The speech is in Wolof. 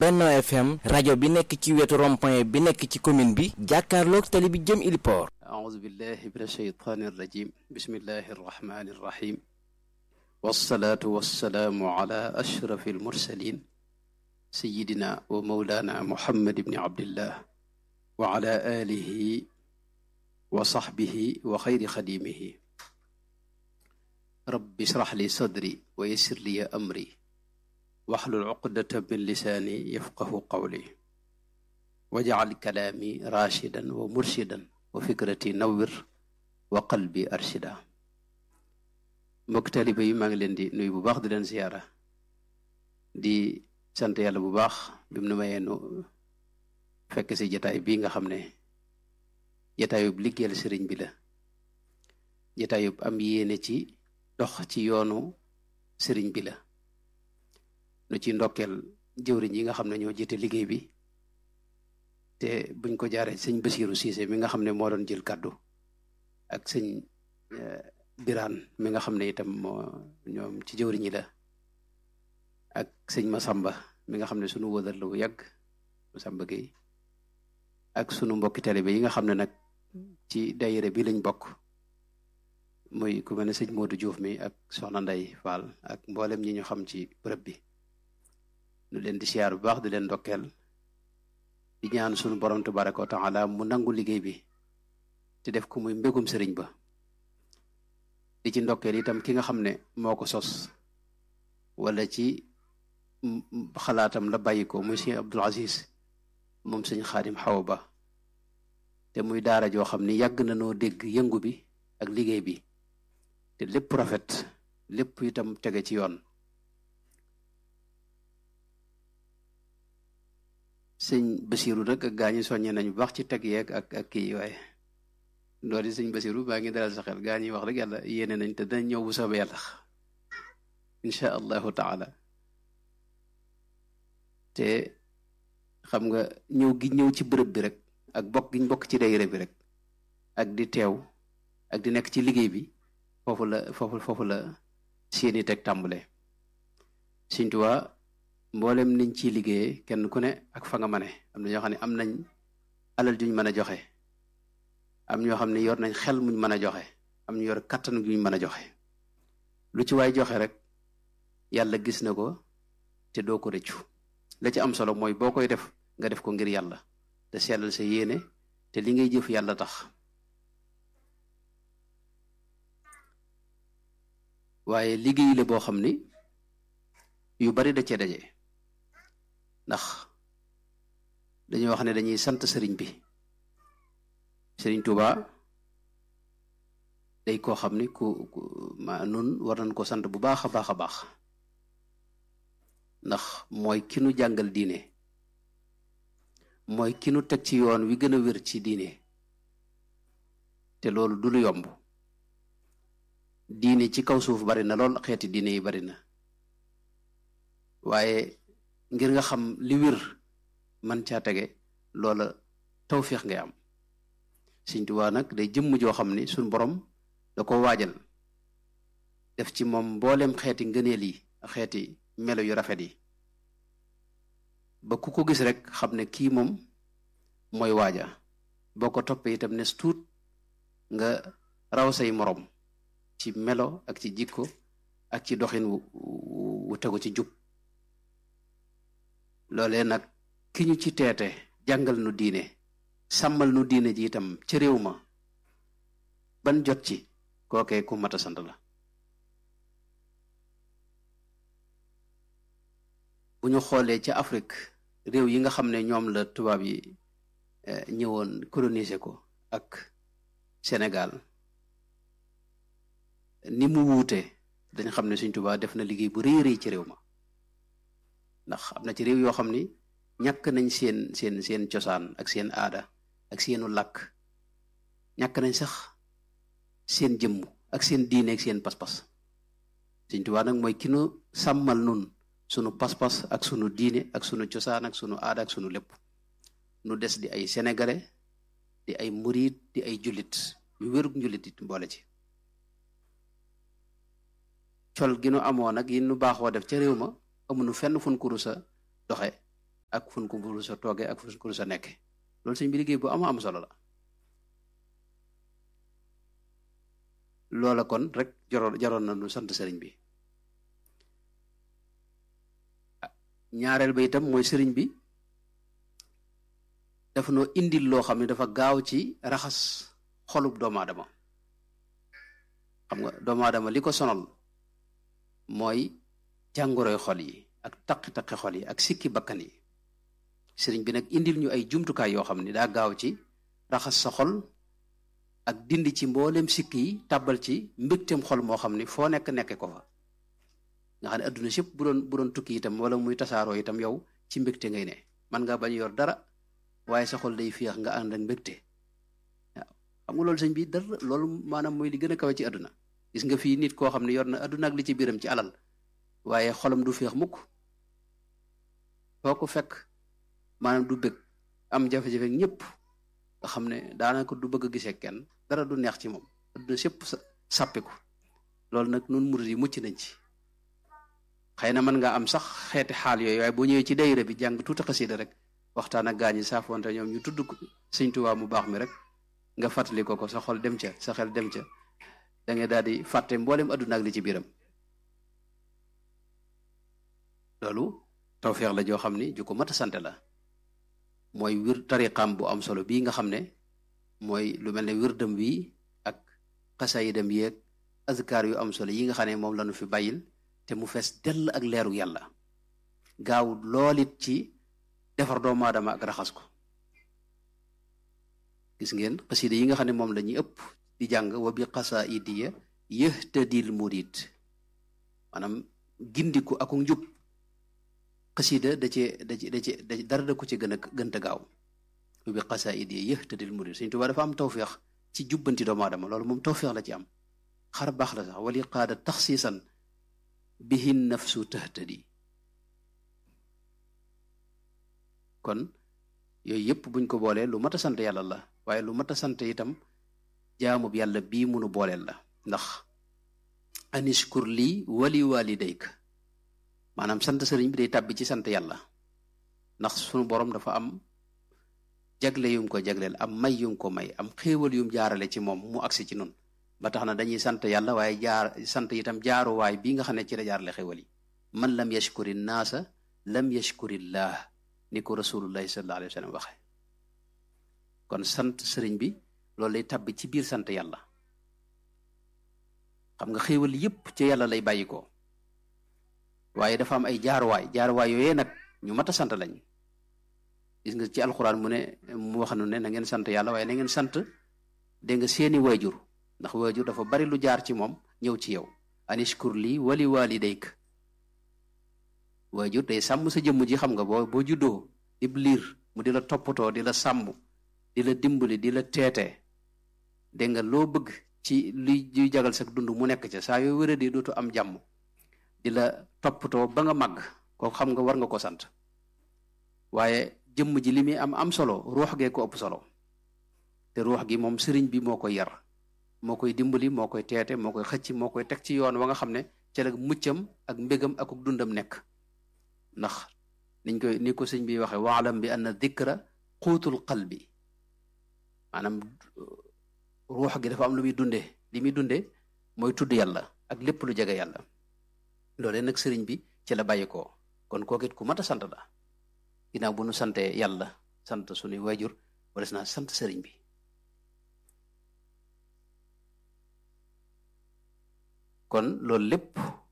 Benno FM rajo bi nekk ci wetu rond-point bi nekk ci commune bi jàkkaarloog tali bi jëm Iliport أعوذ بالله من الشيطان الرجيم بسم الله الرحمن الرحيم والصلاة والسلام على أشرف المرسلين سيدنا ومولانا محمد بن عبد الله وعلى آله وصحبه وخير خديمه رب اشرح لي صدري ويسر لي أمري واحلل عقدة من لساني يفقه قولي واجعل كلامي راشدا ومرشدا wa fikrati nawwir wa qalbi arshida mbokk taalibe yi maa ngi leen di nuyu bu baax di leen ziyaara di sant yàlla bu baax bi mu nu mayee nu fekk si jataay bii nga xam ne jataayub liggéeyal sëriñ bi la jataayub am yéene ci dox ci yoonu sëriñ bi la nu ci ndokkeel jëwriñ yi nga xam ne ñoo jiite liggéey bi te buñ ko jaaree sëñ Basiiru Siise mi nga xam ne moo doon jël kàddu ak sëñ Biraan mi nga xam ne itam moo ñoom ci jëwriñ yi la ak sëñ Masamba mi nga xam ne sunu wëdal la bu yàgg Masamba Gueye ak sunu mbokki taalibe yi nga xam ne nag ci daayira bi lañ bokk muy ku mel ne sëñ Modou Diouf mi ak soxna Nday Fall ak mboolem ñi ñu xam ci bërëb bi nu leen di siyaar bu baax di leen ndokkeel di ñaan sunu borom tabaraka wa taala mu nangu liggéey bi te def ko muy mbégum sëriñ ba di ci ndokkeel itam ki nga xam ne moo ko sos wala ci xalaatam la bàyyi ko muy sëñ Abdul Aziz moom sëñ Xaadim Xawa Ba te muy daara joo xam ni yàgg na noo dégg yëngu bi ak liggéey bi te lépp rafet lépp itam tege ci yoon sëñ Basiru nag ak gaa ñi soññee nañu baax ci teg yeeg ak ak kii waaye loolu sëñ Basiru baa ngi dalal sa xel gaa ñi wax rek yàlla yéene nañ te danañ ñëw bu soobee yàlla incha allahu taala te xam nga ñëw gi ñëw ci bërëb bi rek ak bokk giñ bokk ci daayira bi rek ak di teew ak di nekk ci liggéey bi foofu la foofu foofu la seeni teg tàmbale Sëñ Tuubaa mboolem niñ ciy liggéeyee kenn ku ne ak fa nga mane am na ñoo xam ne am nañ alal juñ mën a joxe am ñoo xam ne yor nañ xel muñ mën a joxe am ñu yor kattan guñ mën a joxe lu ci waay joxe rek yàlla gis na ko te doo ko rëccu la ci am solo mooy boo koy def nga def ko ngir yàlla te sellal sa yéene te li ngay jëf yàlla tax waaye liggéey la boo xam ni yu bari da cee daje ndax dañuy wax ne dañuy sant sëriñ bi sëriñ Tuuba day koo xam ni ku ma nun war nañ ko sant bu baax a baax a baax ndax mooy ki nu jàngal diine mooy ki nu teg ci yoon wi gën a wér ci diine te loolu du lu yomb diine ci kaw suuf bari na lool xeeti diine yi bari na waaye ngir nga xam li wér man caa tege loola tawféex ngay am Sëñ Tuubaa nag day jëmm joo xam ni suñ borom da ko waajal def ci moom mboolem xeeti ngëneel yi xeeti melo yu rafet yi ba ku ko gis rek xam ne kii moom mooy waaja boo ko toppee itam nes tuut nga raw say morom ci melo ak ci jikko ak ci doxin wu wu tegu ci jub loolee nag ki ñu ci teete jàngal nu diine sàmmal nu diine ji itam ci réew ma ban jot ci kookee ku mat a sant la bu ñu xoolee ci Afrique réew yi nga xam ne ñoom la tubaab yi ñëwoon coloniser ko ak Sénégal ni mu wuute dañ xam ne Sëñ Tuubaa def na liggéey bu rëy rëy ci réew ma ndax am na ci réew yoo xam ni ñàkk nañ seen seen seen cosaan ak seen aada ak seenu làkk ñàkk nañ sax seen jëmm ak seen diine ak seen pas-pas Sëñ Tuubaa nag mooy ki nu sàmmal nun sunu pas-pas ak sunu diine ak sunu cosaan ak sunu aada ak sunu lépp nu des di ay sénégalais di ay murit di ay jullit yu wérug njullit it boole ci col gi nu amoon nag yi nu baaxoo def ca réew ma amuñu fenn fun kuru sa doxe ak fun ko buru sa toogee ak fun ko sa nekke loolu sëñ bi liggéey bu ama am solo la loola kon rek jaroon jaroon na nu sant sëriñ bi ñaareel ba itam mooy sëriñ bi dafa noo indil loo xam ne dafa gaaw ci raxas xolub doomu aadama xam nga doomu aadama li ko sonal mooy jàngoroy xol yi ak taqi-taqi xol yi ak sikki bakkan yi sëriñ bi nag indil ñu ay jumtukaay yoo xam ne daa gaaw ci raxas sa xol ak dindi ci mboolem sikk yi tàbbal ci mbégteem xol moo xam ni foo nekk nekke ko fa nga xam ne adduna sépp bu doon bu doon tukki itam wala muy tasaaroo itam yow ci mbégte ngay ne man ngaa bañ yor dara waaye sa xol day féex nga ànd ak mbégte waaw xam nga loolu sëñ bi dara loolu maanaam mooy li gën a kawe ci adduna gis nga fii nit koo xam ne yor na adduna ak li ci biiram ci alal waaye xolam du féex mukk foo ko fekk maanaam du bëgg am jafe-jafe ñëpp nga xam ne daanaka du bëgg a gisee kenn dara du neex ci moom adduna sépp sàppiku loolu nag nun murid yi mucc nañ ci xëy na mën nga am sax xeeti xaal yooyu waaye boo ñëwee ci dayra bi jàng tuuti xasida rek waxtaan ak gaañi saafonte ñoom ñu tudd sëñ Tuubaa mu baax mi rek nga fàttali ko ko sa xol dem ca sa xel dem ca da ngay daal di fàtte mboolem adduna ak li ci biiram loolu tawfeex la joo xam ni ju ko mat a sante la mooy wir tariqam bu am solo bii nga xam ne mooy lu mel ne wirdam wi ak xasayidam yi ak azkar yu am solo yi nga xam ne moom lañu fi bàyyil te mu fees dell ak leeru yàlla gaaw loolit ci defar doomu aadama ak raxas ko gis ngeen xasida yi nga xam ne moom la ñuy ëpp di jàng wa bi xasaidiya yëhtadil murid maanaam gindiku ak njub xasida da cee da ci da ci da dara da ko ci gën a gënta gaaw wa bi xasaidiya yëhtadil murid Sëñ Tuubaa dafa am tawféex ci jubbanti doomu aadama loolu moom tawféex la ci am xar baax la sax wali qaada taxsiisan bihin nafsu tahtadi kon yooyu yëpp buñ ko boolee lu mat a sant yàlla la waaye lu mat a sant itam jaamub yàlla bii munu booleel la ndax anishkur lii wali walidayk maanaam sant sëriñ bi day tàbbi ci sant yàlla ndax sunu borom dafa am jagle yum ko jagleel am may yum ko may am xéewal yum jaarale ci moom mu agsi ci nun ba tax na dañuy sant yàlla waaye jaar sant itam jaaruwaay bii nga xam ne ci la jaarale xéewal yi man lam yashkuri naasa lam yashkurillah ni ko rasulullahi sallallahu alayhi wa sallam waxe kon sant sëriñ bi loolu lay tabbi ci biir sant yàlla xam nga xéewal yépp ci yàlla lay bàyyi ko waaye dafa am ay jaaruwaay jaaruwaay yooyee nag ñu mat a sant lañ gis nga ci alxuraan mu ne mu wax nu ne na ngeen sant yàlla waaye na ngeen sant dégg nga seeni waajur ndax waajur dafa bari lu jaar ci moom ñëw ci yow anishkur lii wali walidayk waajur day sàmm sa jëmm ji xam nga boo boo juddoo ib liir mu di la toppatoo di la sàmm di la dimbali di la teete dégg nga loo bëgg ci luy luy jagal sa dund mu nekk ca saa yoo wéra di dootu am jàmm di la toppatoo ba nga màgg ko xam nga war nga ko sant waaye jëmm ji li muy am am solo ruux gee ko ëpp solo te ruux gi moom sëriñ bi moo koy yar moo koy dimbali moo koy teete moo koy xëcc moo koy teg ci yoon wa nga xam ne ca la muccam ak mbégam ak dundam nekk ndax niñ koy ni ko sëñ bi waxe waalam bi anna dikra xuutul qalbi maanaam ruux gi dafa am lu muy dunde li muy dunde mooy tudd yàlla ak lépp lu jege yàlla loolee nag sëriñ bi ci la bàyyi ko kon kookit ku mat a sant la ginnaaw bu nu sante yàlla sant suñuy waajur wala naa sant sëriñ bi kon loolu lépp